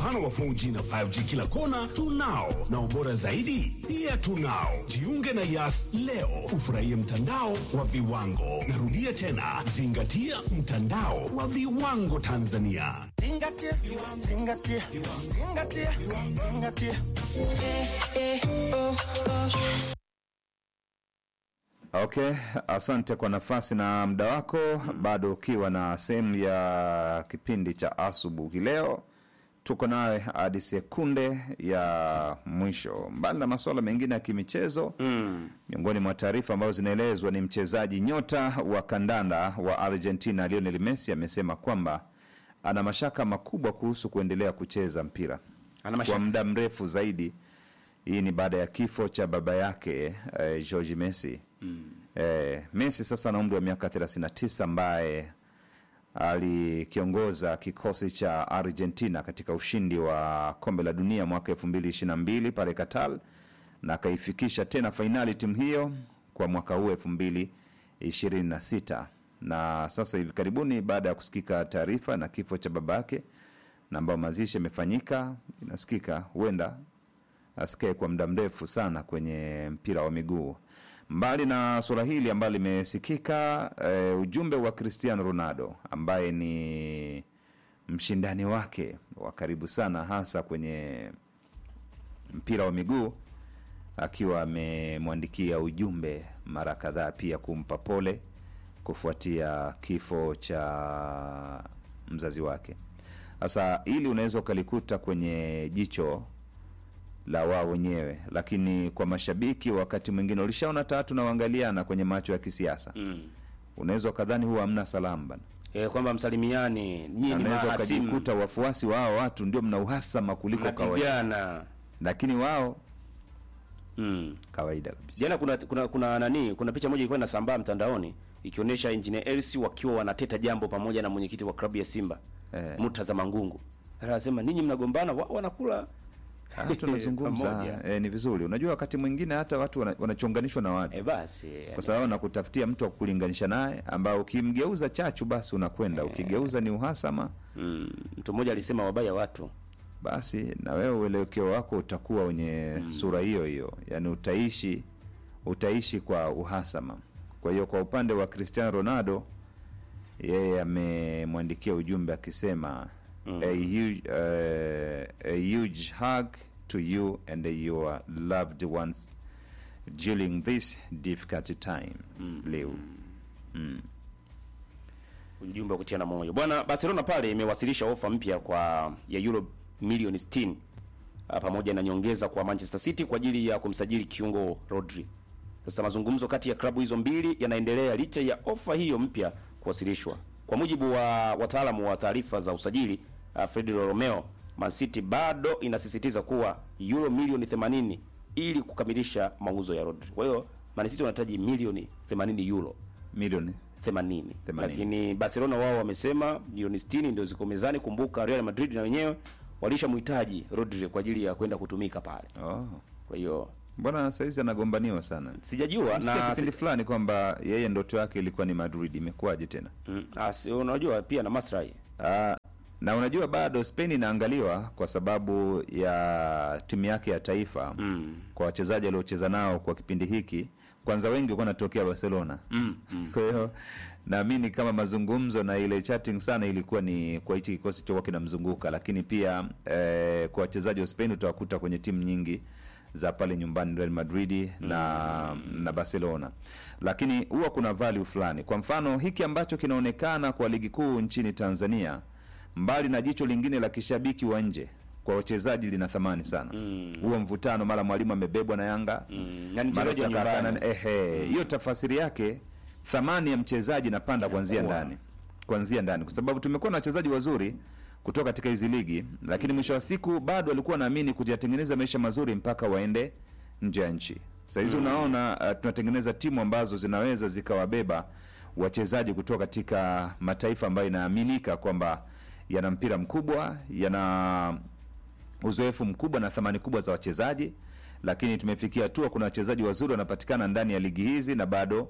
mpana wa 4G na 5G kila kona tunao, na ubora zaidi pia tunao. Jiunge na Yas leo ufurahie mtandao wa viwango. Narudia tena, zingatia mtandao wa viwango Tanzania. Zingatia, zingatia, zingatia, zingatia. Okay, asante kwa nafasi na muda wako, bado ukiwa na sehemu ya kipindi cha asubuhi. Leo tuko nawe hadi sekunde ya mwisho. Mbali na masuala mengine ya kimichezo mm, miongoni mwa taarifa ambazo zinaelezwa ni mchezaji nyota wa kandanda wa Argentina Lionel Messi amesema kwamba ana mashaka makubwa kuhusu kuendelea kucheza mpira Ana mashaka. kwa muda mrefu zaidi. Hii ni baada ya kifo cha baba yake eh, George Messi. Eh, Messi sasa ana umri wa miaka 39 ambaye alikiongoza kikosi cha Argentina katika ushindi wa kombe la dunia mwaka 2022 pale Qatar na akaifikisha tena fainali timu hiyo kwa mwaka huu 2026 na sasa hivi karibuni baada ya kusikika taarifa na kifo cha baba yake na ambayo mazishi yamefanyika, inasikika huenda asikae kwa muda mrefu sana kwenye mpira wa miguu. Mbali na suala hili ambalo limesikika, e, ujumbe wa Cristiano Ronaldo ambaye ni mshindani wake wa karibu sana hasa kwenye mpira wa miguu, akiwa amemwandikia ujumbe mara kadhaa pia kumpa pole kufuatia kifo cha mzazi wake. Sasa hili unaweza ukalikuta kwenye jicho la wao wenyewe, lakini kwa mashabiki wakati mwingine ulishaona tatu na waangaliana kwenye macho ya kisiasa Mm. unaweza ukadhani huwa hamna salamu bana, Eh, kwamba msalimiani nyinyi ni unaweza mahasimu ukajikuta wafuasi wa hao watu ndio mna uhasama kuliko kawaida, mnapigana. lakini wao Mm. kawaida kabisa. Jana kuna kuna kuna nani, kuna picha moja ilikuwa inasambaa mtandaoni ikionyesha Engineer Hersi wakiwa wanateta jambo pamoja na mwenyekiti wa klabu ya Simba Eh. Murtaza Mangungu. Anasema ninyi mnagombana, wao wanakula Ah, tunazungumza Pamoja. eh, ni vizuri. Unajua wakati mwingine hata watu wana- wanachonganishwa na watu eh, basi kwa sababu nakutafutia mtu wa kulinganisha naye ambao ukimgeuza chachu basi unakwenda, ukigeuza ni uhasama mm, mtu mmoja alisema wabaya watu basi na wewe uelekeo wako utakuwa wenye sura hiyo hiyo, yaani utaishi utaishi kwa uhasama. Kwa hiyo kwa upande wa Cristiano Ronaldo, yeye amemwandikia ujumbe akisema a, huge, uh, a huge hug to you and your loved ones during this difficult time leo ujumbe wa kutiana moyo bwana. Barcelona pale imewasilisha ofa mpya kwa ya euro milioni 60 ah, pamoja na nyongeza kwa Manchester City kwa ajili ya kumsajili kiungo Rodri. Sasa mazungumzo kati ya klabu hizo mbili yanaendelea licha ya ofa hiyo mpya kuwasilishwa. Kwa mujibu wa wataalamu wa taarifa za usajili uh, Federico Romeo, Man City bado inasisitiza kuwa euro milioni 80 ili kukamilisha mauzo ya Rodri. Kwa hiyo Man City wanahitaji milioni 80 euro milioni 80. 80. Lakini Barcelona wao wamesema milioni 60 ndio ziko mezani. Kumbuka Real Madrid na wenyewe walishamhitaji Rodri kwa ajili ya kwenda kutumika pale. oh. Kwa hiyo Mbona saizi anagombaniwa sana? sijajua Sikia na kipindi fulani kwamba yeye ndoto yake ilikuwa ni Madrid, imekuwaje tena? mm, ah, si- unajua pia na maslahi Ah, na unajua bado Spain inaangaliwa kwa sababu ya timu yake ya taifa Mm. kwa wachezaji aliocheza nao kwa kipindi hiki, kwanza wengi walikuwa wanatokea Barcelona mm. kwa hiyo naamini kama mazungumzo na ile chatting sana ilikuwa ni kwa hichi kikosi chokuwa kinamzunguka, lakini pia eh, kwa wachezaji wa Spain utawakuta kwenye timu nyingi za pale nyumbani Real Madrid na, na Barcelona, lakini huwa kuna value fulani. Kwa mfano hiki ambacho kinaonekana kwa ligi kuu nchini Tanzania, mbali na jicho lingine la kishabiki wa nje kwa wachezaji lina thamani sana huo mvutano, mara mwalimu amebebwa na Yanga Mm. Yani mara mchezaji wa utakaa nyumbani. na- ehe, hiyo tafasiri yake thamani ya mchezaji inapanda kuanzia ndani, kuanzia ndani, kwa sababu tumekuwa na wachezaji wazuri kutoka katika hizi ligi, lakini mwisho wa siku bado walikuwa naamini kujatengeneza maisha mazuri mpaka waende nje ya nchi. Sahizi unaona uh, tunatengeneza timu ambazo zinaweza zikawabeba wachezaji kutoka katika mataifa ambayo inaaminika kwamba yana mpira mkubwa, yana uzoefu mkubwa na thamani kubwa za wachezaji, lakini tumefikia hatua kuna wachezaji wazuri wanapatikana ndani ya ligi hizi na bado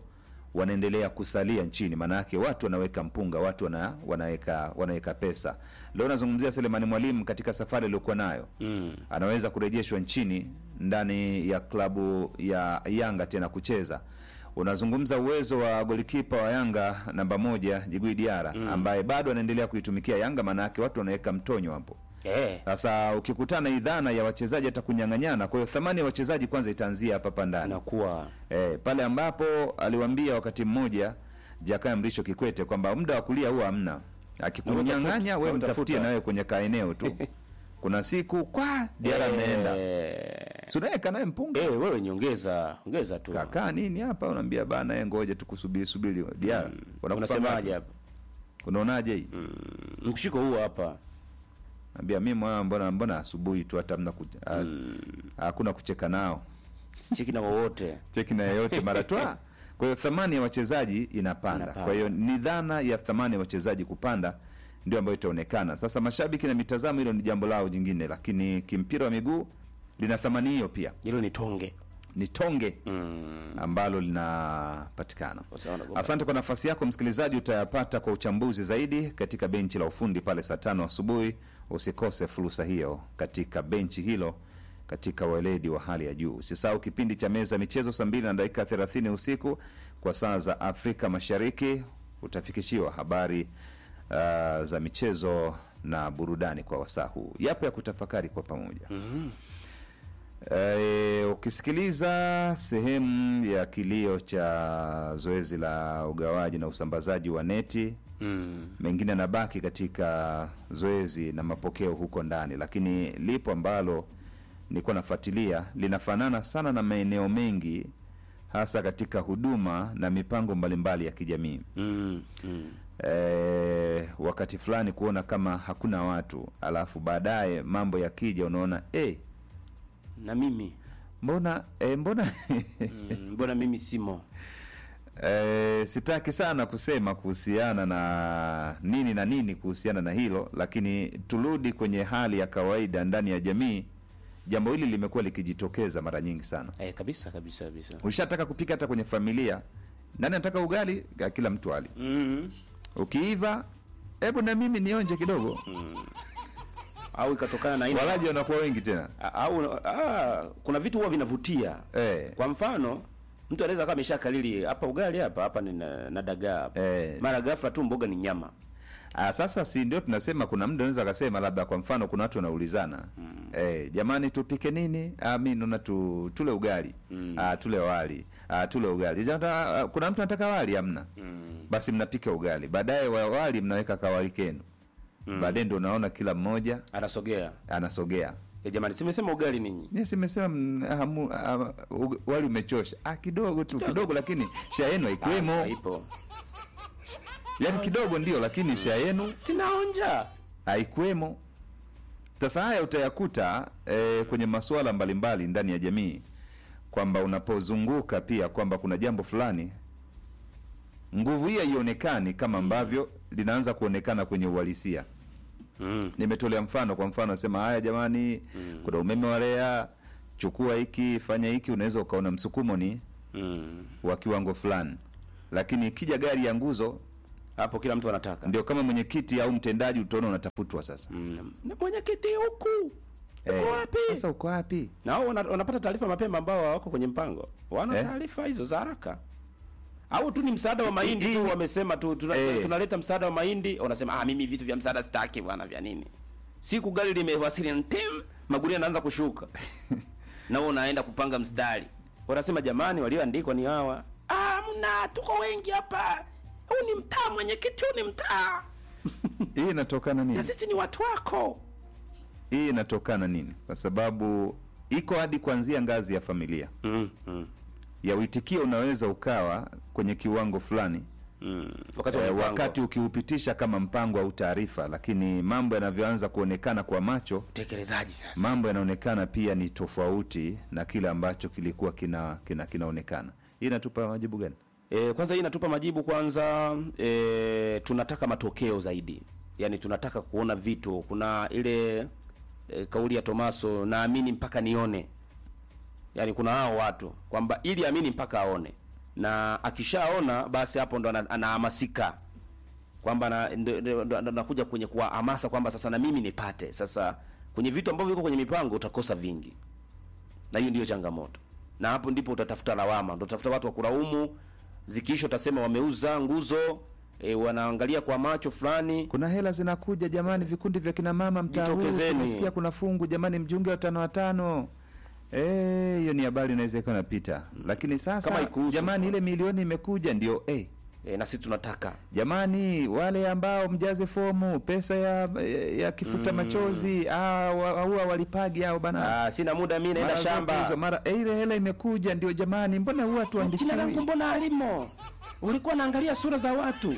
wanaendelea kusalia nchini maanayake watu wanaweka mpunga watu wana, wanaweka wanaweka pesa leo nazungumzia selemani mwalimu katika safari aliyokuwa nayo Mm. anaweza kurejeshwa nchini ndani ya klabu ya yanga tena kucheza unazungumza uwezo wa golikipa wa yanga namba moja jigui diara mm. ambaye bado anaendelea kuitumikia yanga maanayake watu wanaweka mtonyo hapo Eh. sasa ukikutana idhana ya wachezaji hata kunyang'anyana kwa hiyo thamani ya wachezaji kwanza itaanzia hapa hapa ndani Anakuwa e, pale ambapo aliwambia wakati mmoja jakaya mrisho kikwete kwamba muda wa kulia huwa hamna akikunyang'anya we Utafuta. mtafutie nawe kwenye kaeneo tu kuna siku kwa diara ameenda Eh. sunaweka naye mpunga Eh, wewe nyongeza, ongeza tu. kakaa nini hapa unaambia bana e ngoja tukusubiri subiri diara Wanakupanga Unasemaje wapi? hapa? unaonaje hii Mshiko huu hapa. ambia mi mwa mbona mbona asubuhi tu hata mna hakuna kucheka nao Cheki na wowote. cheki na yeyote mara twa kwa hiyo thamani ya wachezaji inapanda. Inapanda. kwa hiyo ni dhana ya thamani ya wachezaji kupanda ndio ambayo itaonekana sasa mashabiki na mitazamo hilo ni jambo lao jingine lakini kimpira wa miguu lina thamani hiyo pia Hilo ni tonge. ni tonge Mm. ambalo linapatikana Usaona kwamba- asante kwa nafasi yako msikilizaji utayapata kwa uchambuzi zaidi katika benchi la ufundi pale saa tano asubuhi usikose fursa hiyo katika benchi hilo katika weledi wa hali ya juu usisahau kipindi cha meza ya michezo saa mbili na dakika 30 usiku kwa saa za afrika mashariki utafikishiwa habari uh, za michezo na burudani kwa wasaa huu yapo ya kutafakari kwa pamoja E, ukisikiliza sehemu ya kilio cha zoezi la ugawaji na usambazaji wa neti Mm. mengine yanabaki katika zoezi na mapokeo huko ndani lakini lipo ambalo nilikuwa nafuatilia linafanana sana na maeneo mengi hasa katika huduma na mipango mbalimbali ya kijamii Mm. Mm. e, wakati fulani kuona kama hakuna watu alafu baadaye mambo yakija unaona eh, Na mimi. mbona e, mbona Mm, Mbona mimi simo? e, sitaki sana kusema kuhusiana na nini na nini kuhusiana na hilo lakini turudi kwenye hali ya kawaida ndani ya jamii jambo hili limekuwa likijitokeza mara nyingi sana Eh, kabisa kabisa kabisa. ushataka kupika hata kwenye familia nani anataka ugali Ka- kila mtu ali Mm. ukiiva hebu na mimi nionje kidogo Au ikatokana na aina walaji wanakuwa wengi tena A- au ah, kuna vitu huwa vinavutia Eh. kwa mfano mtu anaweza kama ameshakalili hapa ugali hapa hapa ni na, na dagaa hapa Eh. mara ghafla tu mboga ni nyama Ah, sasa si ndio tunasema kuna mda unaweza akasema labda kwa mfano kuna watu wanaulizana mm. eh, jamani tupike nini ah, mi naona tu, tule ugali mm. ah, tule wali ah, tule ugali Jata, ah, kuna mtu anataka wali amna mm. basi mnapika ugali baadaye wa wali mnaweka kawali kenu mm. baadaye ndio unaona kila mmoja anasogea anasogea e, jamani simesema ugali ninyi mi simesema mm, hamu- ah, ug- wali umechosha ah, kidogo tu kidogo lakini sha yenu haikwemo Ah, ipo yaani kidogo ndio lakini sha yenu sinaonja haikwemo sasa haya utayakuta e, kwenye masuala mbalimbali ndani ya jamii kwamba unapozunguka pia kwamba kuna jambo fulani nguvu hii haionekani kama ambavyo linaanza kuonekana kwenye uhalisia mm. nimetolea mfano kwa mfano nasema haya jamani kuna umeme wa lea chukua hiki fanya hiki unaweza ukaona msukumo ni Mm. wa kiwango fulani lakini ikija gari ya nguzo hapo kila mtu anataka ndio kama mwenyekiti au mtendaji utaona unatafutwa sasa mm. na mwenyekiti huku Eh, uko wapi sasa uko wapi na wao wana- wanapata taarifa mapema ambao wako kwenye mpango wana Eh? taarifa hizo za haraka au tu ni msaada wa mahindi Hii- tu wamesema tu tuna, Eh. tunaleta msaada wa mahindi wanasema ah mimi vitu vya msaada sitaki bwana vya nini siku gari limewasili ntim magunia yanaanza kushuka na wewe unaenda kupanga mstari wanasema jamani walioandikwa ni hawa ah mna tuko wengi hapa huu ni mtaa mwenyekiti huu ni mtaa hii inatokana na nini sisi ni watu wako hii inatokana nini kwa sababu iko hadi kuanzia ngazi ya familia mm, mm, ya uitikio unaweza ukawa kwenye kiwango fulani mm. wakati wa eh, mipango. wakati ukiupitisha kama mpango au taarifa lakini mambo yanavyoanza kuonekana kwa macho utekelezaji sasa mambo yanaonekana pia ni tofauti na kile ambacho kilikuwa kina, kina kinaonekana hii inatupa majibu gani E, kwanza hii inatupa majibu kwanza e, tunataka matokeo zaidi yaani tunataka kuona vitu kuna ile e, kauli ya tomaso naamini mpaka nione yaani kuna hao watu kwamba ili amini mpaka aone na akishaona basi hapo ndo ana- anahamasika kwamba na- ndo- ndo- ndo- ndo anakuja kwenye kuwahamasa kwamba sasa na mimi nipate. Sasa kwenye vitu ambavyo viko kwenye mipango utakosa vingi, na hiyo ndiyo changamoto, na hapo ndipo utatafuta lawama, ndo utafuta watu wa kulaumu. Zikiisha utasema wameuza nguzo e, wanaangalia kwa macho fulani. kuna hela zinakuja jamani, vikundi vya kina mama mtaa huu, Jitokezeni. tumesikia kuna fungu jamani, mjiunge watano watano. Eh, hiyo ni habari inaweza ikawa inapita, lakini sasa Kama ikuhusu. jamani, ile milioni imekuja ndio eh. E, na sisi tunataka Jamani, wale ambao mjaze fomu pesa ya ya kifuta machozi ah, wa- huwa walipagi au bana ah, sina muda mimi naenda Mara zote shamba. hizo, mara eh, ile hela imekuja ndio jamani, mbona huwa tuandishi Jina langu mbona alimo? Ulikuwa naangalia sura za watu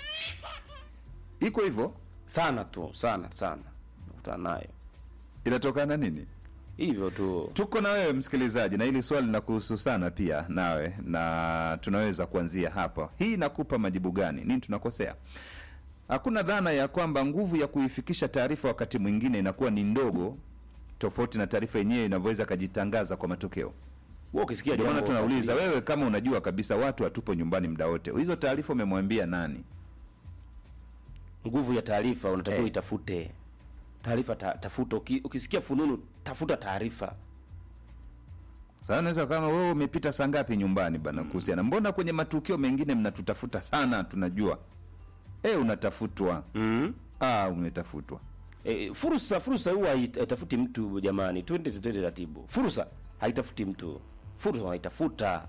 iko hivyo, sana tu sana sana, nakutana nayo inatokana nini? hivyo tu. Tuko na wewe msikilizaji, na hili swali linakuhusu sana pia nawe, na tunaweza kuanzia hapa. Hii inakupa majibu gani? Nini tunakosea? Hakuna dhana ya kwamba nguvu ya kuifikisha taarifa wakati mwingine inakuwa ni ndogo, tofauti na taarifa yenyewe inavyoweza kajitangaza kwa matokeo. Wewe ukisikia Ndio maana jambo tunauliza wakati- wewe, kama unajua kabisa watu hatupo nyumbani muda wote, hizo taarifa umemwambia nani? nguvu ya taarifa unatakiwa Eh. itafute taarifa ta, tafuta Uki, ukisikia fununu tafuta taarifa Sasa naweza kama wewe umepita saa ngapi nyumbani bana kuhusiana, mbona kwenye matukio mengine mnatutafuta sana, tunajua eh, unatafutwa mm. ah, umetafutwa e, fursa fursa huwa hait- haitafuti mtu jamani twende twende taratibu fursa haitafuti mtu fursa wanaitafuta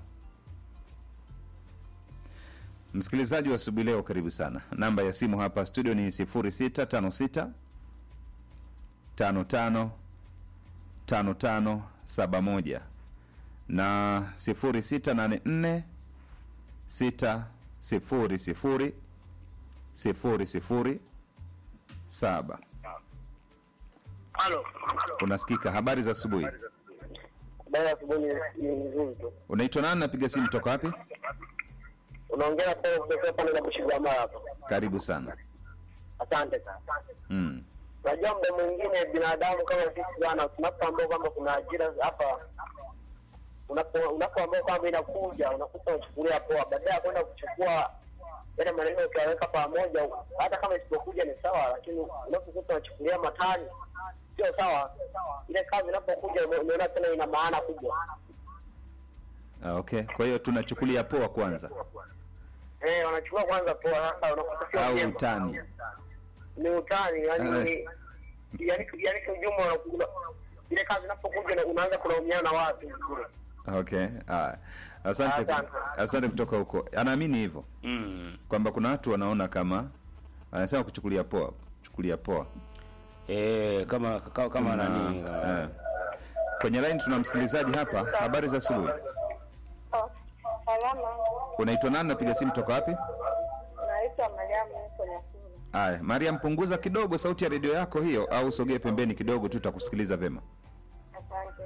Msikilizaji wa asubuhi leo, karibu sana. Namba ya simu hapa studio ni 0656 55 55 71 na 0684 6 0 0 0 0 7. Halo. Unasikika? Habari za asubuhi. Habari ya asubuhi ni nzuri tu. Unaitwa nani? Napiga simu toka wapi? Unaongea kwa kutoka pande za Bushigwamala hapa. Karibu sana. Asante sana. Mm. Unajua muda mwingine binadamu kama sisi bwana, tunapoambia kwamba kuna ajira hapa, unapo- unapoambia kwamba inakuja, unakuta unachukulia poa, badala ya kwenda kuchukua yale maneno ukiyaweka pamoja, hata kama isipokuja ni sawa, lakini unapokuta unachukulia matani, sio sawa. Ile kazi inapokuja unaona tena ina maana kubwa. Ah, okay. Kwa hiyo tunachukulia poa kwanza Eh, wanachukua kwanza poa, sasa unakuta sio au vyema. utani? ni utani yani Eh. ni yani yani kiujumla unakuta ile kazi inapokuja na- unaanza kulaumiana na watu vile. Okay. Ah, asante, Asante. asante kutoka huko. Anaamini hivyo mm. kwamba kuna watu wanaona kama anasema kuchukulia poa, kuchukulia poa. e, kama kama, kama Tuna- nani eh. Kwenye line tuna msikilizaji hapa. Habari za asubuhi. Salama, Unaitwa nani? Napiga simu toka wapi? naitwa Mariamu, niko Nyakuna. Aya, Mariam, punguza kidogo sauti ya redio yako hiyo, au usogee pembeni kidogo tu, tutakusikiliza vema. Asante.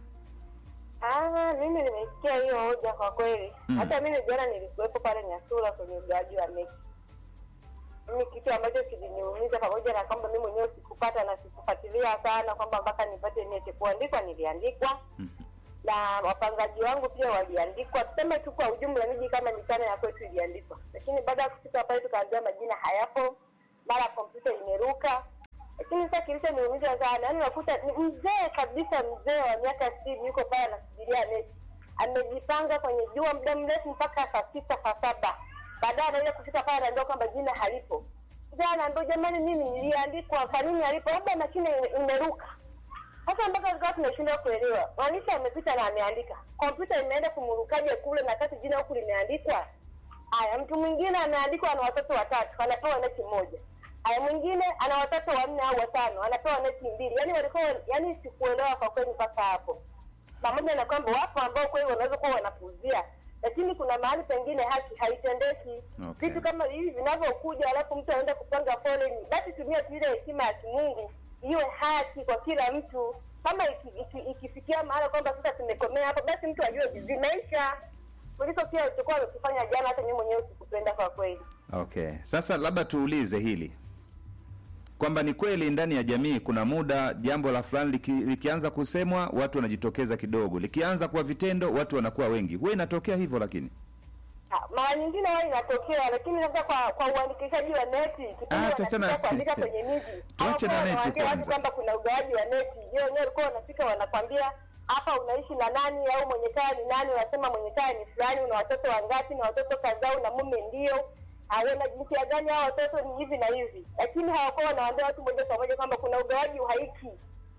Ah, mimi nimesikia hiyo hoja kwa kweli. Mm. Hata mimi jana nilikuwepo pale Nyasura kwenye ugawaji wa mechi. Mimi kitu ambacho kiliniumiza, pamoja na kwamba mimi mwenyewe sikupata na sikufuatilia sana kwamba mpaka nipate nete, kuandikwa niliandikwa na wapangaji wangu pia waliandikwa. Tuseme tu kwa ujumla, miji kama mitano ya kwetu iliandikwa, lakini baada ya kufika pale tukaambiwa majina hayapo, mara kompyuta imeruka. Lakini sasa kilichoniumiza sana, yaani unakuta ni mzee kabisa, mzee wa miaka sitini yuko pale anasubiria neti, amejipanga kwenye jua muda mrefu mpaka saa sita saa saba baadaye anaenda kufika pale anaambiwa kwamba jina halipo. Mzee anaambiwa jamani, mimi niliandikwa, kwa nini halipo? Labda mashine ime- imeruka. Sasa mpaka tukawa tunashindwa kuelewa, mwandishi amepita na ameandika, kompyuta imeenda kumurukaje kule na kati jina huku limeandikwa. Haya, mtu mwingine ameandikwa ana watoto watatu, anapewa neti moja. Haya, mwingine ana watoto wanne au watano, anapewa neti mbili. Yani walikuwa, yani sikuelewa kwa kweli mpaka hapo, pamoja na kwamba wapo ambao kweli wanaweza kuwa wanapuuzia, lakini kuna mahali pengine haki haitendeki. Okay. Vitu kama hivi vinavyokuja, alafu mtu anaenda kupanga foleni, basi tumia tu ile hekima ya kimungu, iwe haki kwa kila mtu. Kama iki- iki- ikifikia mahala kwamba sasa tumekomea hapo, basi mtu ajue vimeisha kuliko kile alichokuwa amekifanya jana. Hata mimi mwenyewe sikupenda kwa kweli. Okay, sasa labda tuulize hili kwamba ni kweli ndani ya jamii kuna muda jambo la fulani liki, likianza kusemwa watu wanajitokeza kidogo, likianza kuwa vitendo watu wanakuwa wengi. Huwa inatokea hivyo, lakini Ah, mara nyingine huwa inatokea, lakini labda kwa kwa uandikishaji wa neti kipindi Ah, tuachana- wanafika kuandika kwenye miji Tuache na hawakuwa neti wanawaambia watu kwanza. kwamba kuna ugawaji wa neti. Je, wenyewe walikuwa wanafika wanakwambia hapa unaishi na nani au mwenye kaya ni nani? Unasema mwenye kaya ni fulani, una watoto wangapi? Na watoto kadhaa, una mume ndio hawana jinsia gani hao watoto ni hivi na hivi, lakini hawakuwa wanawaambia watu moja kwa moja kwamba kuna ugawaji uhaiki.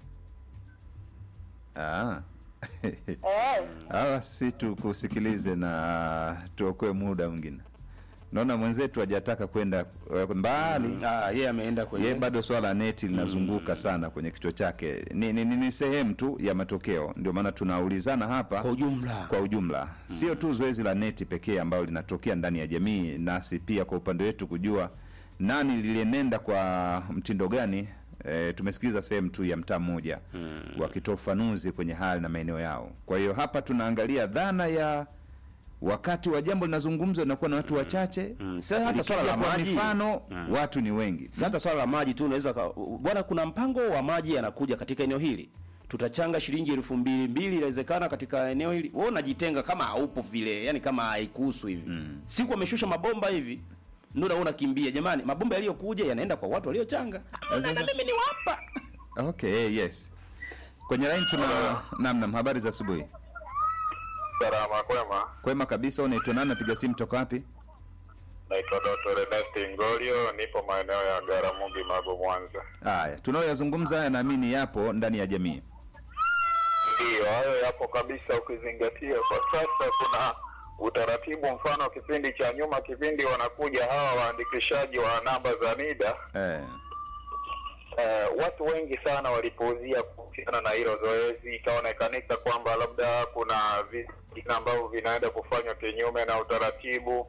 Ah. Eh. Hawa si tukusikilize na tuokoe muda mwingine. Naona mwenzetu hajataka kwenda eh, mbali. Ah, yeye ameenda kwenye Ye bado swala la neti linazunguka sana kwenye kichwa chake. Ni, ni, ni, ni sehemu tu ya matokeo, ndio maana tunaulizana hapa kwa ujumla. kwa ujumla, sio tu zoezi la neti pekee ambalo linatokea ndani ya jamii, nasi pia kwa upande wetu kujua nani lilienenda kwa mtindo gani. E, tumesikiliza sehemu tu ya mtaa mmoja wakitoa ufanuzi kwenye hali na maeneo yao. Kwa hiyo hapa tunaangalia dhana ya wakati wa jambo linazungumzwa inakuwa na watu wachache Mm. Sasa hata Likija swala la kwa maji. mifano watu ni wengi. Sasa hata swala la maji tu unaweza ka- bwana, kuna mpango wa maji yanakuja katika eneo hili, tutachanga shilingi elfu mbili mbili, inawezekana katika eneo hili. Wewe unajitenga kama haupo vile, yani kama haikuhusu hivi. Siku ameshusha mabomba hivi, ndio unaona unakimbia. Jamani, mabomba yaliyokuja yanaenda kwa watu waliochanga. Hamna, na mimi ni wapa. Okay, yes. Kwenye line tuna nam nam, habari za asubuhi. Salama kwema, Kwema kabisa, unaitwa nani? Napiga simu toka wapi? naitwa Dr. Ernest Ngolio, nipo maeneo ya Garamugi, Magu, Mwanza. Haya, tunayoyazungumza haya naamini yapo ndani ya jamii. Ndiyo, hayo yapo kabisa, ukizingatia kwa sasa kuna utaratibu. Mfano, kipindi cha nyuma, kipindi wanakuja hawa waandikishaji wa namba za NIDA Eh, eh, watu wengi sana walipuuzia kuhusiana na hilo zoezi, ikaonekanika kwamba labda kuna vitu vingine ambavyo vinaenda kufanywa kinyume na utaratibu,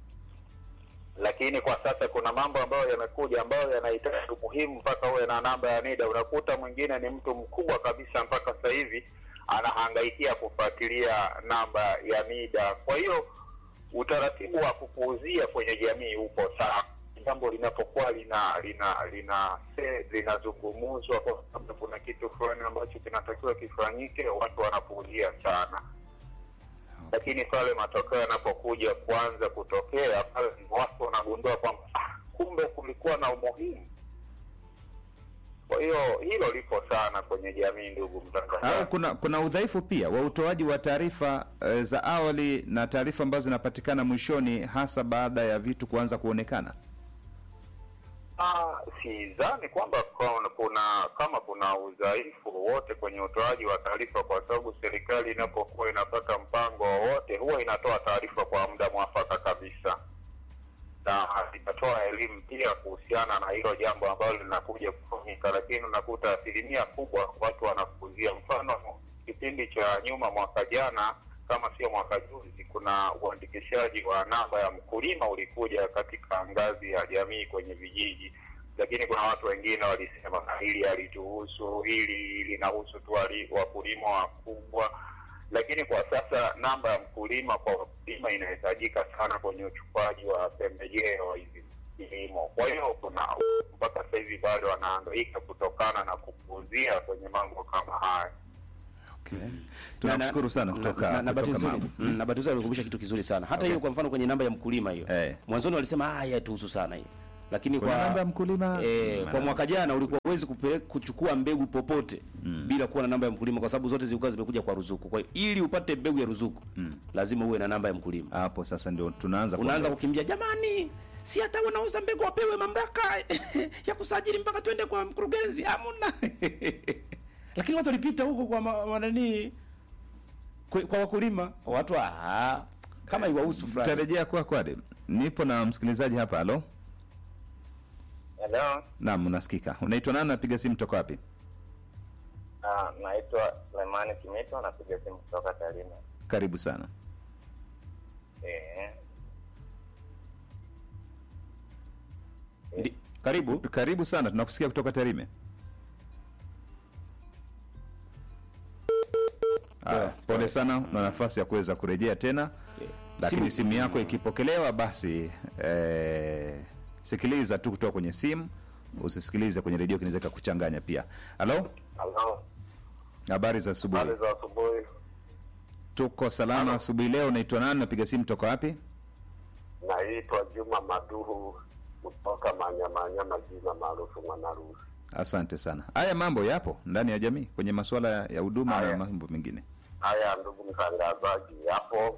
lakini kwa sasa kuna mambo ambayo yamekuja ambayo yanahitaji umuhimu mpaka uwe na namba ya NIDA. Unakuta mwingine ni mtu mkubwa kabisa, mpaka sasa hivi anahangaikia kufuatilia namba ya NIDA. Kwa hiyo utaratibu wa kupuuzia kwenye jamii upo sana jambo linapokuwa lina lina lina se- linazungumuzwa kwa sababu kuna kitu fulani ambacho kinatakiwa kifanyike, watu wanapuuzia sana lakini pale matokeo yanapokuja kuanza kutokea pale ndipo watu wanagundua kwamba ah, kumbe kulikuwa na umuhimu. Kwa hiyo hilo lipo sana kwenye jamii, ndugu au mtangazaji. kuna kuna udhaifu pia wa utoaji wa taarifa eh, za awali na taarifa ambazo zinapatikana mwishoni, hasa baada ya vitu kuanza kuonekana. Ah, sidhani kwamba kuna- kuna kama kuna udhaifu wowote kwenye utoaji wa taarifa, kwa sababu serikali inapokuwa inapata mpango wowote huwa inatoa taarifa kwa muda mwafaka kabisa, na itatoa elimu pia kuhusiana na hilo jambo ambalo linakuja kufanyika, lakini unakuta asilimia kubwa watu wanapuuzia. Mfano, kipindi cha nyuma, mwaka jana kama sio mwaka juzi, kuna uandikishaji wa namba ya mkulima ulikuja katika ngazi ya jamii kwenye vijiji, lakini kuna watu wengine walisema "Ah, hili halituhusu, hili linahusu tu wali- wakulima wakubwa. Lakini kwa sasa namba ya mkulima kwa wakulima inahitajika sana kwenye uchukuaji wa pembejeo hizi kilimo. Kwa hiyo kuna mpaka sasa hivi bado wanahangaika kutokana na kupuuzia kwenye mambo kama haya. Okay. Tunakushukuru sana kutoka na, na, bahati kutoka nzuri Magu. mm, na bahati nzuri alikumbusha kitu kizuri sana hata hiyo kwa mfano kwenye namba ya mkulima hiyo Eh. mwanzoni walisema ah yatuhusu sana hiyo lakini Kwenye kwa namba ya mkulima, eh, mm, kwa mwaka jana ulikuwa uwezi kuchukua mbegu popote bila kuwa na namba ya mkulima kwa sababu zote zilikuwa zimekuja kwa ruzuku kwa hiyo ili upate mbegu ya ruzuku lazima uwe na namba ya mkulima Hapo sasa ndio tunaanza unaanza kuondoka. kukimbia jamani si hata wanauza mbegu wapewe mamlaka ya kusajili mpaka twende kwa mkurugenzi hamna lakini watu walipita huko kwa ma- ma- nani kwa, kwa wakulima watu ah, kama iwahusu fulani Tutarejea kwa kwade. Nipo na msikilizaji hapa. Halo, Hello. naam, unasikika. Unaitwa nani? Napiga simu toka wapi? Ah, naitwa Lemani Kimito, napiga simu kutoka Tarime. Karibu sana. Eh, Ndi- karibu Karibu sana, tunakusikia kutoka Tarime. Aya, pole sana, una nafasi ya kuweza kurejea tena, lakini Simu- simu yako ikipokelewa, basi eh, sikiliza tu kutoka kwenye simu, usisikilize kwenye redio, kinaweza kuchanganya pia. Halo, halo, habari za asubuhi? habari za asubuhi. Tuko salama asubuhi leo. Unaitwa nani? Napiga simu toka wapi? Naitwa Juma Maduru kutoka Manyamanyama, jina maarufu Mwanarusi. Asante sana. Haya mambo yapo ndani ya jamii kwenye masuala ya huduma na Haya. mambo mengine. Haya, ndugu mtangazaji, yapo.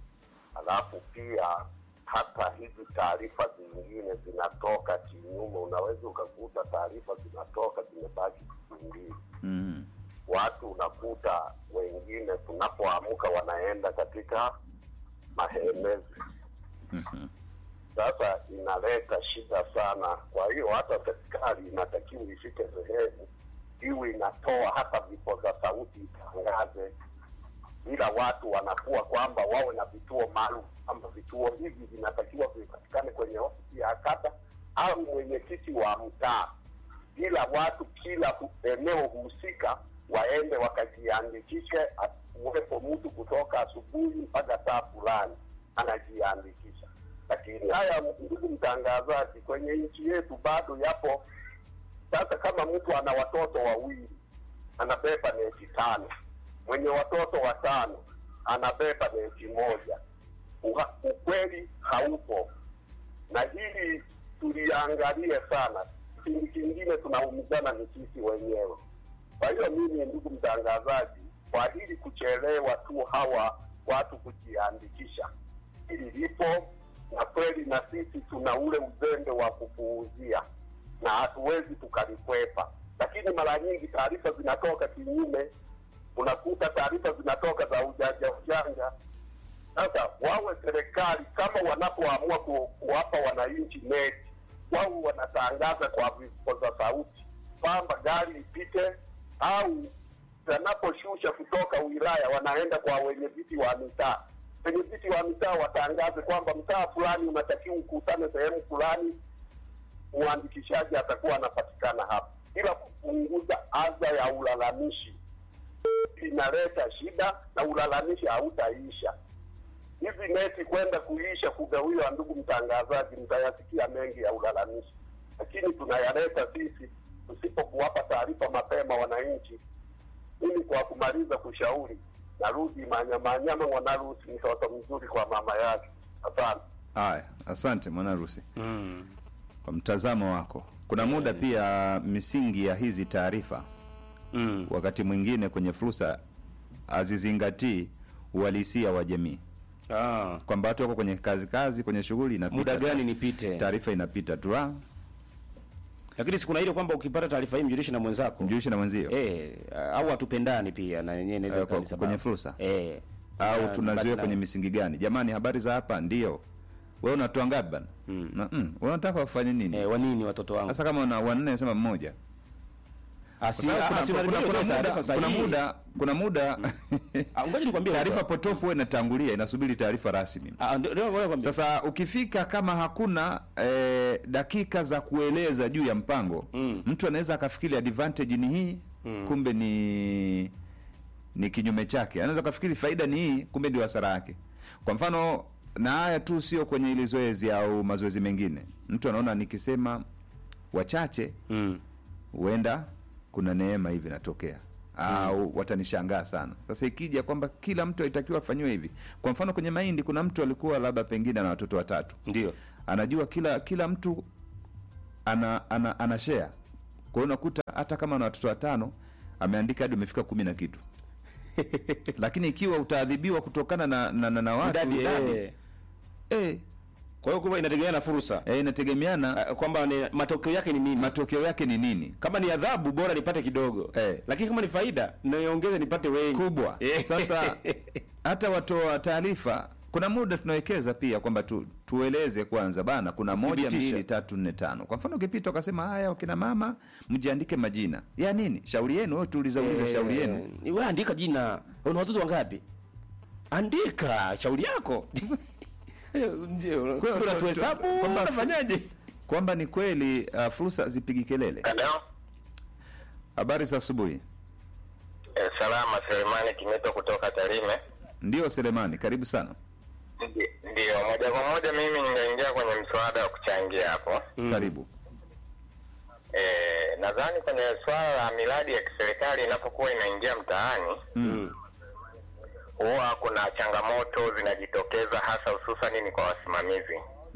Alafu pia hata hizi taarifa zingine zinatoka kinyume. Unaweza ukakuta taarifa zinatoka zimebaki siku mbili, Mm. watu unakuta wengine tunapoamka wanaenda katika mahemezi. Mhm. Sasa inaleta shida sana. Kwa hiyo hata serikali inatakiwa ifike sehemu iwe inatoa hata vipoza sauti itangaze, ila watu wanakuwa kwamba wawe na vituo maalum, kwamba vituo hivi vinatakiwa vipatikane kwenye ofisi ya kata au mwenyekiti wa mtaa, ila watu kila hu- eneo husika waende wakajiandikishe, uwepo mtu kutoka asubuhi mpaka saa fulani anajiandikisha. Lakini haya, ndugu mtangazaji, kwenye nchi yetu bado yapo. Sasa kama mtu ana watoto wawili anabeba neti tano, mwenye watoto watano anabeba neti moja. Uha- Ukweli haupo, na hili tuliangalie sana. Kipindi kingine tunaumizana ni sisi wenyewe. Kwa hiyo mimi, ndugu mtangazaji, kwa hili kuchelewa tu hawa watu kujiandikisha, hili lipo na kweli, na sisi tuna ule uzembe wa kupuuzia na hatuwezi tukalikwepa, lakini mara nyingi taarifa zinatoka kinyume. Unakuta taarifa zinatoka za ujanja ujanja. Sasa wawe serikali kama wanapoamua ku, kuwapa wananchi neti, wao wanatangaza kwa vipoza sauti kwamba gari ipite, au wanaposhusha kutoka wilaya wanaenda kwa wenye viti wa mitaa. Wenye viti wa mitaa watangaze kwamba mtaa fulani unatakiwa ukutane sehemu fulani, mwandikishaji atakuwa anapatikana hapa, ila kupunguza adha ya ulalamishi inaleta shida na ulalamishi hautaisha. Hizi neti kwenda kuisha kugawiwa, ndugu mtangazaji, mtayasikia mengi ya ulalamishi, lakini tunayaleta sisi tusipokuwapa taarifa mapema wananchi. Mimi kwa kumaliza kushauri, narudi Manyamanyama, Mwanarusi mtoto mzuri kwa mama yake. Asante. Haya, asante mwanarusi Mm. kwa mtazamo wako. Kuna muda pia misingi ya hizi taarifa Mm. wakati mwingine kwenye fursa hazizingatii uhalisia wa jamii, Ah. kwamba watu wako kwenye kazi kazi, kwenye shughuli, inapita Muda gani nipite? taarifa inapita tu, ah, Lakini sikuna ile kwamba ukipata taarifa hii mjulishe na mwenzako. mjulishe na mwenzio Eh, au hatupendani pia na yenyewe inaweza Eh, ikawa ni kwa- sababu. kwenye fursa? Eh. au Na- tunaziweka na- kwenye misingi gani? Jamani, habari za hapa ndio wewe unatoa ngapi bana? Mm. Na, mm, unataka wafanye nini? Eh, wanini watoto wangu? Sasa kama una wanne sema mmoja. Kwa Asi- sababu kuna- asi- kuna- unaribia kuna ile muda- taarifa kuna sahihi. muda kuna muda Ah, ngoja nikwambie taarifa Walter. potofu huwa inatangulia inasubiri taarifa rasmi. Ah, ndio ndio ngoja nikwambie. Sasa ukifika kama hakuna eh, dakika za kueleza juu ya mpango Mm. mtu anaweza akafikiri advantage ni hii kumbe ni ni kinyume chake. Anaweza kafikiri faida ni hii, kumbe ndio hasara yake. Kwa mfano, na haya tu sio kwenye ile zoezi au mazoezi mengine. Mtu anaona nikisema wachache Mm. huenda kuna neema hivi inatokea au watanishangaa sana. Sasa ikija kwamba kila mtu alitakiwa afanyiwe hivi, kwa mfano kwenye mahindi, kuna mtu alikuwa labda pengine ana watoto watatu, Ndio. anajua kila kila mtu ana ana, ana share. Kwa hiyo unakuta hata kama ana watoto watano ameandika hadi umefika kumi na kitu lakini ikiwa utaadhibiwa kutokana na na, na, na watu Idadi, idadi, eh. eh, Kwa hiyo kumbe inategemea na fursa. eh, inategemeana Ah, kwamba ni matokeo yake ni nini? matokeo yake ni nini kama ni adhabu bora nipate kidogo Eh. lakini kama ni faida niongeze nipate wengi kubwa. Eh. Sasa hata watoa taarifa kuna muda tunawekeza pia kwamba tu, tueleze kwanza bana, kuna moja Thibitisha. mbili tatu nne tano. Kwa mfano ukipita ukasema haya, wakina mama mjiandike majina ya nini, shauri yenu. Wewe tuuliza uliza shauri yenu. Eh, wewe andika jina una watoto wangapi andika shauri yako ndio Kwa- kuna tu- tuhesabu kwamba- unafanyaje kwamba ni kweli uh, fursa zipigi kelele. Hello? Habari za asubuhi. Eh, salama Selemani Kimeto kutoka Tarime. Ndio Selemani, karibu sana. Ndi- Ndiyo, moja kwa moja mimi ninaingia kwenye mswada wa kuchangia hapo. Karibu. Eh, nadhani kwenye swala la miradi ya kiserikali inapokuwa inaingia mtaani mm. huwa kuna changamoto zinajitokeza hasa hususani ni kwa wasimamizi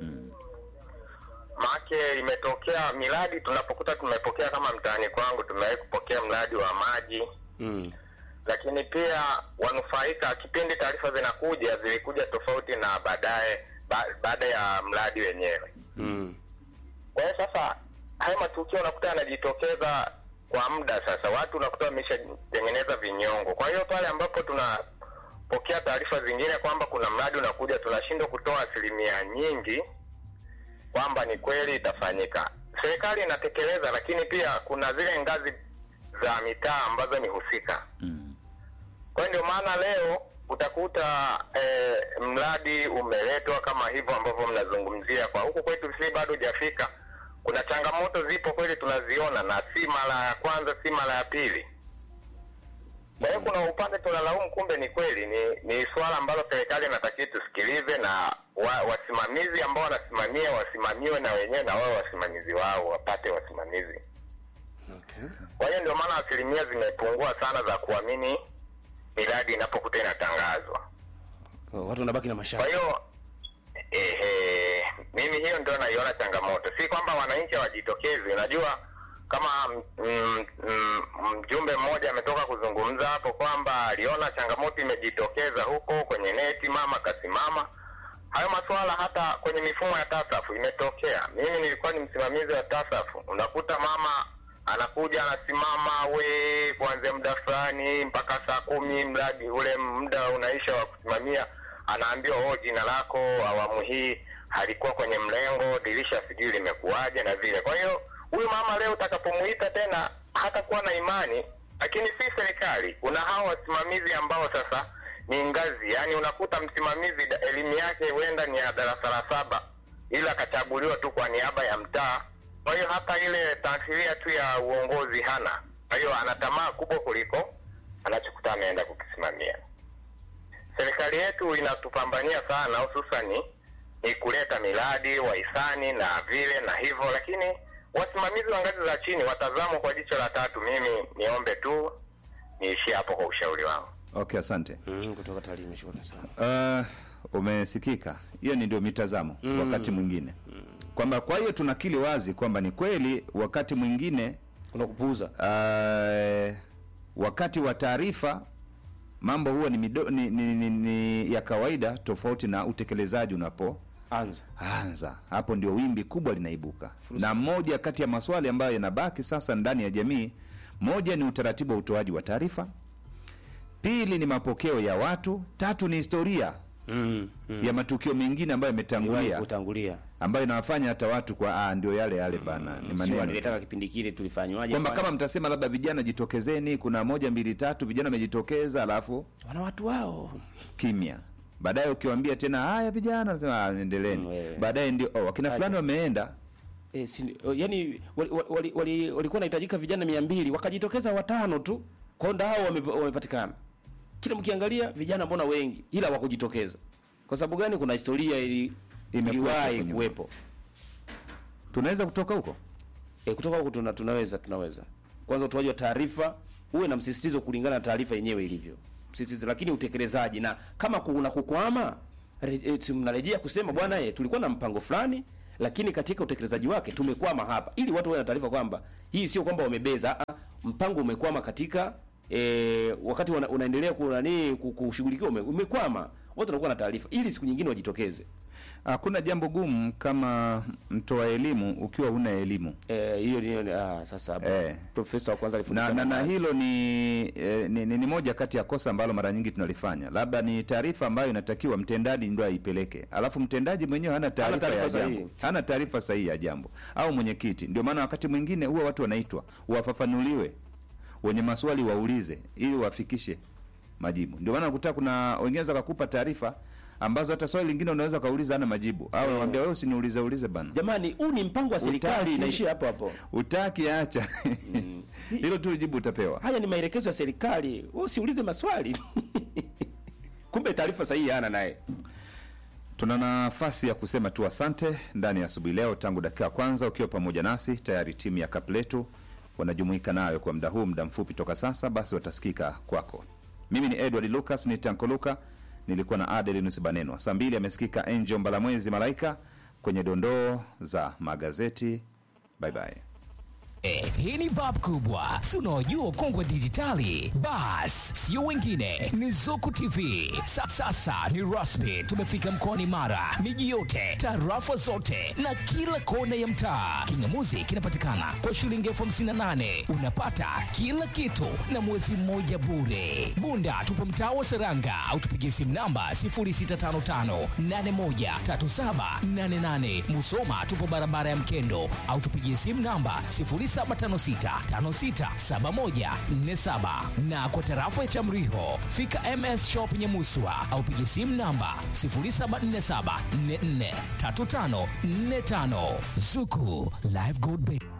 maake imetokea miradi tunapokuta tumepokea kama mtaani kwangu tumewahi kupokea mradi wa maji Mm. lakini pia wanufaika kipindi taarifa zinakuja zilikuja tofauti na baadaye ba, baada ya mradi wenyewe Mm. kwa hiyo sasa haya matukio unakuta yanajitokeza kwa muda sasa watu unakuta wameshatengeneza vinyongo kwa hiyo pale ambapo tunapokea taarifa zingine kwamba kuna mradi unakuja tunashindwa kutoa asilimia nyingi kwamba ni kweli itafanyika serikali inatekeleza lakini pia kuna zile ngazi za mitaa ambazo ni husika kwa hiyo ndio maana leo utakuta eh, mradi umeletwa kama hivyo ambavyo mnazungumzia kwa huku kwetu si bado hujafika kuna changamoto zipo kweli tunaziona na si mara ya kwanza si mara ya pili kwa hiyo kuna upande tunalaumu kumbe ni kweli ni ni swala ambalo serikali inatakiwa tusikilize na wa, wasimamizi ambao wanasimamia wasimamiwe na wenyewe na wao wasimamizi wao wapate wasimamizi Okay. kwa hiyo ndio maana asilimia zimepungua sana za kuamini miradi inapokuta inatangazwa Kwa watu wanabaki na kwa mashaka. hiyo ehe, mimi hiyo ndio naiona changamoto si kwamba wananchi hawajitokezi unajua kama mm, mm, mjumbe mmoja ametoka kuzungumza hapo kwamba aliona changamoto imejitokeza huko kwenye neti mama kasimama hayo masuala hata kwenye mifumo ya tasafu imetokea mimi nilikuwa ni msimamizi wa tasafu unakuta mama anakuja anasimama we kuanzia muda fulani mpaka saa kumi mradi ule muda unaisha wa kusimamia anaambiwa oh jina lako awamu hii halikuwa kwenye mlengo dirisha sijui limekuwaje na vile kwa hiyo huyu mama leo utakapomuita tena hatakuwa na imani lakini si serikali kuna hao wasimamizi ambao sasa ni ngazi yaani unakuta msimamizi da- elimu yake huenda ni ya darasa la saba ila akachaguliwa tu kwa niaba ya mtaa kwa hiyo hata ile taasiria tu ya uongozi hana kwa hiyo ana tamaa kubwa kuliko anachokuta ameenda kukisimamia serikali yetu inatupambania sana hususani ni kuleta miradi wahisani na vile na hivyo lakini wasimamizi wa ngazi za chini watazamwa kwa jicho la tatu mimi niombe tu niishie hapo kwa ushauri wangu Okay, asante. Mm, kutoka Tarime shukrani sana. Uh, umesikika. Hiyo ni ndio mitazamo Mm. wakati mwingine kwamba kwa hiyo tunakili wazi kwamba ni kweli wakati mwingine kuna kupuuza uh, wakati wa taarifa mambo huwa ni, mido, ni, ni, ni, ni ya kawaida tofauti na utekelezaji unapo anza anza hapo ndio wimbi kubwa linaibuka na moja kati ya maswali ambayo yanabaki sasa ndani ya jamii moja ni utaratibu wa utoaji wa taarifa pili ni mapokeo ya watu tatu ni historia mm, ya matukio mengine ambayo yametangulia kutangulia ambayo inawafanya hata watu kwa ah, ndio yale yale bana ni sio maneno alilitaka kipindi kile tulifanywaje kwamba kwani? kama mtasema labda vijana jitokezeni kuna moja mbili tatu vijana wamejitokeza alafu wana watu wao kimya baadaye ukiwambia tena haya vijana nasema "Ah, endeleeni baadaye ndio oh, wakina fulani wameenda e, si, o, yani walikuwa wali, wali, wali wanahitajika vijana mia mbili wakajitokeza watano tu kwao ndo hao wame- wamepatikana kila mkiangalia vijana mbona wengi ila wakujitokeza kwa sababu gani kuna historia ili Imekuwepo iliwahi huko kuwepo tunaweza kutoka huko e, kutoka huko tuna, tunaweza tunaweza kwanza utoaji wa taarifa uwe na msisitizo kulingana na taarifa yenyewe ilivyo msisitizo lakini utekelezaji na kama kuna kukwama re- e, si mnarejea kusema bwana e, tulikuwa na mpango fulani lakini katika utekelezaji wake tumekwama hapa ili watu wawe na taarifa kwamba hii sio kwamba wamebeza ah, mpango umekwama katika e, wakati una, unaendelea kunani kushughulikiwa ume, umekwama watu wanakuwa na taarifa ili siku nyingine wajitokeze hakuna jambo gumu kama mtoa elimu ukiwa huna elimu Eh, hiyo ni ah, sasa hapo Eh. profesa wa kwanza na, alifundisha na, na mambo hilo ni, eh, ni, ni, ni moja kati ya kosa ambalo mara nyingi tunalifanya labda ni taarifa ambayo inatakiwa mtendaji ndo aipeleke alafu mtendaji mwenyewe hana taarifa taarifa ya sahihi. jambo hana taarifa sahihi ya jambo au mwenyekiti ndio maana wakati mwingine huwa watu wanaitwa wafafanuliwe wenye maswali waulize ili wafikishe majibu ndio maana kuta kuna wengine wanaweza kukupa taarifa ambazo hata swali lingine unaweza kauliza hana majibu au anamwambia wewe usiniulize ulize bana jamani huu ni mpango wa serikali Utaki- inaishia hapo hapo utaki acha hilo tu jibu utapewa haya ni maelekezo ya serikali wewe usiulize maswali kumbe taarifa sahihi hana naye tuna nafasi ya kusema tu asante ndani ya asubuhi leo tangu dakika ya kwanza ukiwa pamoja nasi tayari timu ya kapletu wanajumuika nayo kwa muda huu muda mfupi toka sasa basi watasikika kwako Mimi ni Edward Lucas ni Tankoluka, nilikuwa na Adelinus Banenwa. Saa mbili amesikika Angel Mbalamwezi Malaika kwenye dondoo za magazeti. Bye bye. Eh, hii ni bab kubwa si unaojua kongwe dijitali bas sio wengine ni zuku tv Sa, sasa ni rasmi tumefika mkoani mara miji yote tarafa zote na kila kona ya mtaa kingamuzi kinapatikana kwa shilingi elfu hamsini na nane unapata kila kitu na mwezi mmoja bure bunda tupo mtaa wa seranga au tupigie simu namba 0655813788 musoma tupo barabara ya mkendo au tupigie simu namba 0756567147 na kwa tarafa ya Chamriho fika MS Shop Nyamuswa au piga simu namba 0747443545 Zuku Live Gold Bank.